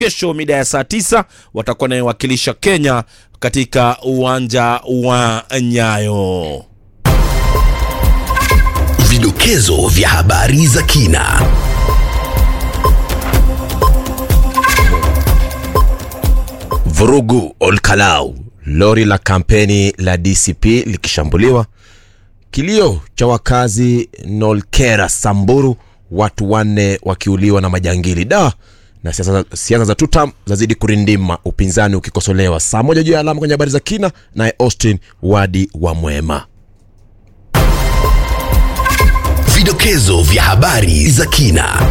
kesho mida ya saa tisa watakuwa nayewakilisha Kenya katika uwanja wa Nyayo. Vidokezo vya habari za kina. Vurugu Olkalau, lori la kampeni la DCP likishambuliwa. Kilio cha wakazi Nolkera Samburu, watu wanne wakiuliwa na majangili da na siasa siasa za tutam zazidi kurindima, upinzani ukikosolewa. Saa moja juu ya alama kwenye habari za kina, naye Austin Wadi wa Mwema. Vidokezo vya habari za kina.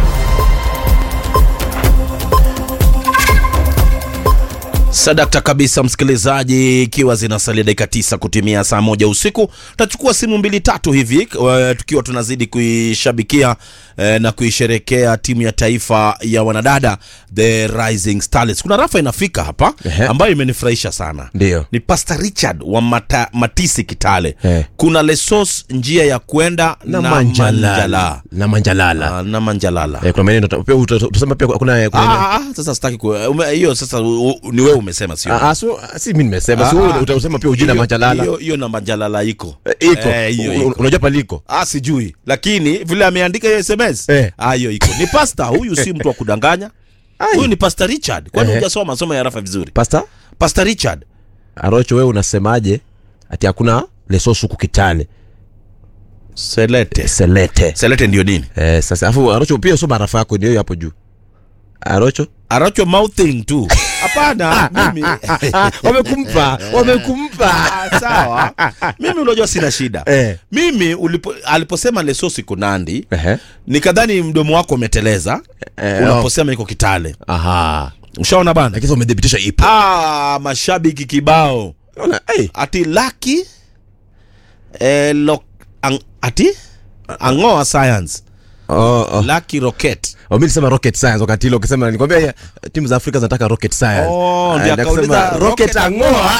Sadakta kabisa, msikilizaji, ikiwa zinasalia dakika tisa kutimia saa moja usiku, tutachukua simu mbili tatu hivi eh, tukiwa tunazidi kuishabikia eh, na kuisherekea timu ya taifa ya wanadada the Rising Starlets. Kuna rafa inafika hapa Ehe. ambayo imenifurahisha sana, Ndiyo. ni Pastor Richard wa Mata, Matisi Kitale. Eh. Kuna Lesos njia ya kwenda na, na manjalala Manjala. na manjalala Ah, na Manjalala. eh, kuna maneno uta- pia uta- utasema pia kuna kuna Ah, ah, sasa sitaki ku- ume- hiyo sasa u- u- ni wewe umesema sio Ah, ah, so, si mimi nimesema si Ah, wewe ah. utasema pia ujina Hiyo- manjalala hiyo- hiyo na Manjalala iko Eh, iko Eh, hiyo Un- iko. unajua paliko Ah, sijui lakini vile ameandika hiyo SMS Eh. ah, hiyo iko ni pasta huyu, si mtu wa kudanganya. Ai. Huyu ni Pastor Richard, kwani Ehe. hujasoma masomo ya rafa vizuri? pasta Pastor Richard Arocho, wewe unasemaje ati hakuna lesosu huku Kitale Selete, selete Selete ndio nini? eh, sasa afu Arocho pia soma arafa yako ndio hiyo hapo juu Arocho Aracho mouthing tu. Hapana, mimi wamekumpa wamekumpa Ah, sawa. Mimi unajua sina shida. Eh. Mimi ulipo, aliposema Lesosi Kunandi Ehe. nikadhani mdomo wako umeteleza Eh, unaposema iko Kitale. aha Ushaona bana? lakini umedhibitisha ipo Ah, mashabiki kibao Unaona, eh, ati laki eh, lo, ang, ati angoa science oh, oh. laki rocket Oh, mimi nilisema rocket science wakati ile ukisema nilikwambia eh, timu za Afrika zinataka rocket science. Oh, ndio Ah, na akauliza kusema rocket rocket angoa.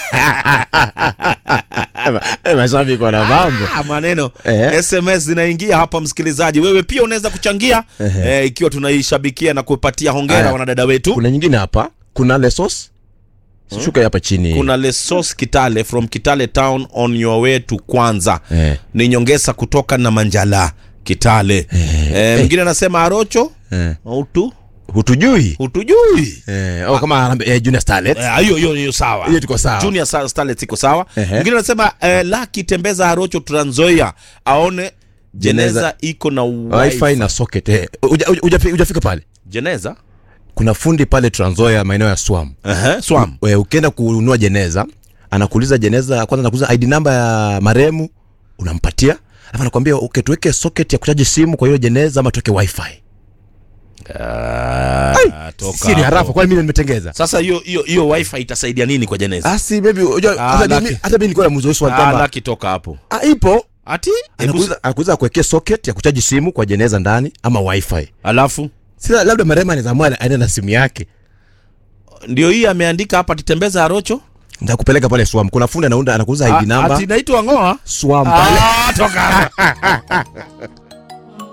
Eh, mashabiki wana mambo. Ah, maneno Eh. sms zinaingia hapa msikilizaji wewe pia unaweza kuchangia eh, ikiwa tunaishabikia na kupatia hongera Aya. wanadada wetu Kuna nyingine hapa, kuna Lesos. Shuka hapa chini. kuna lesos kitale from kitale town on your way to kwanza Eh. ni nyongesa kutoka na manjala kitale eh, mwingine anasema arocho Eh. utu Hutujui. hutujui Eh, au kama Harambee- eh, Junior Starlets. Eh, hiyo hiyo hiyo sawa Hiyo tuko sawa. junior Star- starlets iko sawa Ehe. mwingine anasema eh, laki tembeza arocho tranzoia aone jeneza Jeneza. iko na Wi-Fi wifi na socket. Eh. Uja- uja- hujafi- Hujafika pale. jeneza Kuna fundi pale Trans Nzoia maeneo ya Swam. Ehe, swam We, ukienda kununua jeneza anakuuliza jeneza kwanza anakuuliza id namba ya maremu unampatia alafu anakwambia okay, tuweke socket ya kuchaji simu kwa hiyo jeneza ama tuweke wifi Ah, toka si ni hapo. harafa kwani mimi nimetengeza sasa hiyo hiyo hiyo wifi itasaidia nini kwa jeneza asi maybe unajua Ah, hata laki. mimi hata mimi nilikuwa namuuliza swali ah, kwamba laki toka hapo ah, ipo ati Hebu- anakuuliza anakuuliza kuwekea socket ya kuchaji simu kwa jeneza ndani ama wifi alafu sasa labda marema anaweza amua aende na simu yake ndio hii ameandika hapa titembeza arocho nitakupeleka pale swam kuna fundi anaunda anakuuliza id Ah, namba ati naitwa ngoa swam pale ah, toka hapa